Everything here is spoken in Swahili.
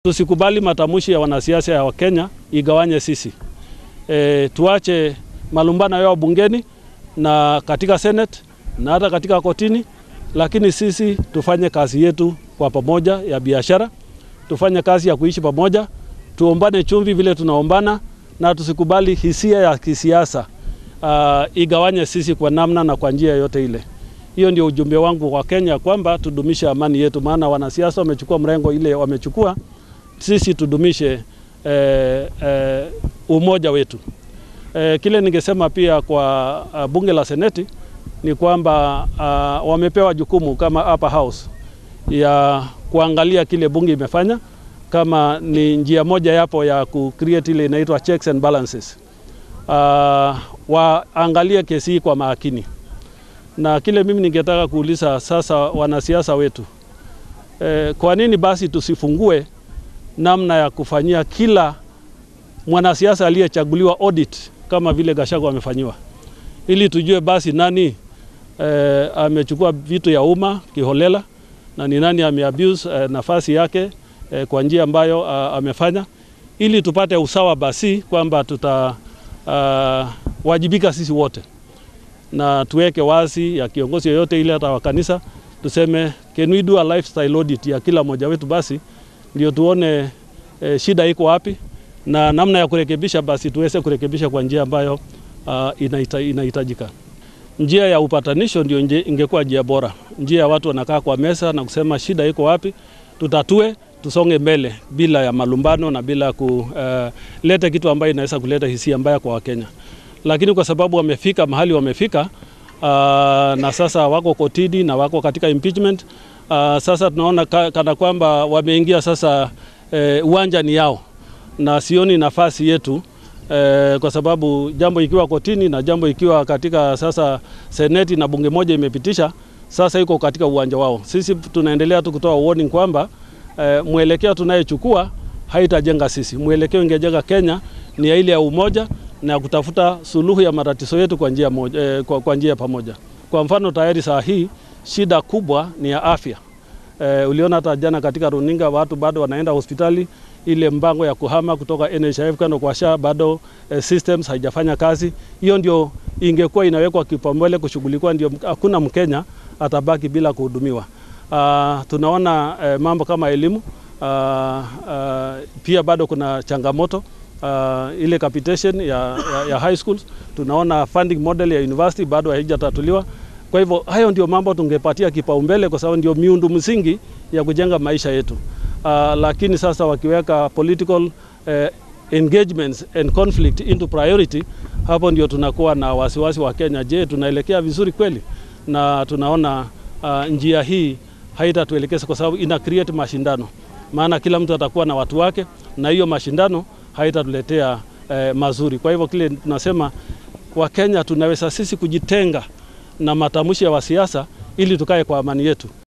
Tusikubali matamshi ya wanasiasa ya Wakenya igawanye sisi. E, tuache malumbano yao bungeni na katika Senate na hata katika kotini, lakini sisi tufanye kazi yetu kwa pamoja ya biashara, tufanye kazi ya kuishi pamoja, tuombane chumvi vile tunaombana, na tusikubali hisia ya kisiasa uh, igawanye sisi kwa namna na kwa njia yote ile. Hiyo ndio ujumbe wangu kwa Kenya kwamba tudumishe amani yetu, maana wanasiasa wamechukua mrengo ile wamechukua sisi tudumishe eh, eh, umoja wetu. Eh, kile ningesema pia kwa uh, bunge la seneti ni kwamba uh, wamepewa jukumu kama upper house ya kuangalia kile bunge imefanya kama ni njia moja yapo ya ku create ile inaitwa checks and balances. Uh, waangalie kesi hii kwa makini, na kile mimi ningetaka kuuliza sasa wanasiasa wetu eh, kwa nini basi tusifungue namna ya kufanyia kila mwanasiasa aliyechaguliwa audit kama vile Gachagua amefanyiwa, ili tujue basi nani eh, amechukua vitu ya umma kiholela na ni nani ameabuse eh, nafasi yake eh, kwa njia ambayo uh, amefanya, ili tupate usawa basi kwamba tutawajibika uh, sisi wote na tuweke wazi ya kiongozi yoyote ile, hata wa kanisa tuseme, can we do a lifestyle audit ya kila mmoja wetu basi ndio tuone e, shida iko wapi na namna ya kurekebisha, basi tuweze kurekebisha kwa njia ambayo uh, inaita, inahitajika. Njia ya upatanisho ndio ingekuwa njia bora, njia ya watu wanakaa kwa meza na kusema shida iko wapi, tutatue, tusonge mbele bila ya malumbano na bila kuleta uh, kitu ambayo inaweza kuleta hisia mbaya kwa Wakenya. Lakini kwa sababu wamefika mahali wamefika, uh, na sasa wako kotini na wako katika impeachment Uh, sasa tunaona ka, kana kwamba wameingia sasa eh, uwanja ni yao na sioni nafasi yetu eh, kwa sababu jambo ikiwa kotini na jambo ikiwa katika sasa seneti na bunge moja imepitisha, sasa iko katika uwanja wao. Sisi tunaendelea tu kutoa warning kwamba eh, mwelekeo tunayechukua haitajenga sisi. Mwelekeo ingejenga Kenya ni ya ile ya umoja na kutafuta suluhu ya matatizo yetu kwa njia moja, eh, kwa, kwa njia pamoja. Kwa mfano tayari saa hii shida kubwa ni ya afya. E, uliona hata jana katika runinga watu bado wanaenda hospitali, ile mpango ya kuhama kutoka NHIF kwenda kwa SHA bado e, systems haijafanya kazi. Hiyo ndio ingekuwa inawekwa kipaumbele kushughulikiwa, ndio hakuna Mkenya atabaki bila kuhudumiwa. Uh, tunaona e, mambo kama elimu uh, uh, pia bado kuna changamoto uh, ile capitation ya, ya, ya high schools. Tunaona funding model ya university bado haijatatuliwa. Kwa hivyo hayo ndio mambo tungepatia kipaumbele kwa sababu ndio miundo msingi ya kujenga maisha yetu. Uh, lakini sasa wakiweka political uh, engagements and conflict into priority, hapo ndio tunakuwa na wasiwasi wa Kenya. Je, tunaelekea vizuri kweli? Na tunaona uh, njia hii haitatuelekeza kwa sababu ina create mashindano, maana kila mtu atakuwa na watu wake, na hiyo mashindano haitatuletea uh, mazuri. Kwa hivyo kile tunasema Wakenya tunaweza sisi kujitenga na matamshi ya wasiasa ili tukae kwa amani yetu.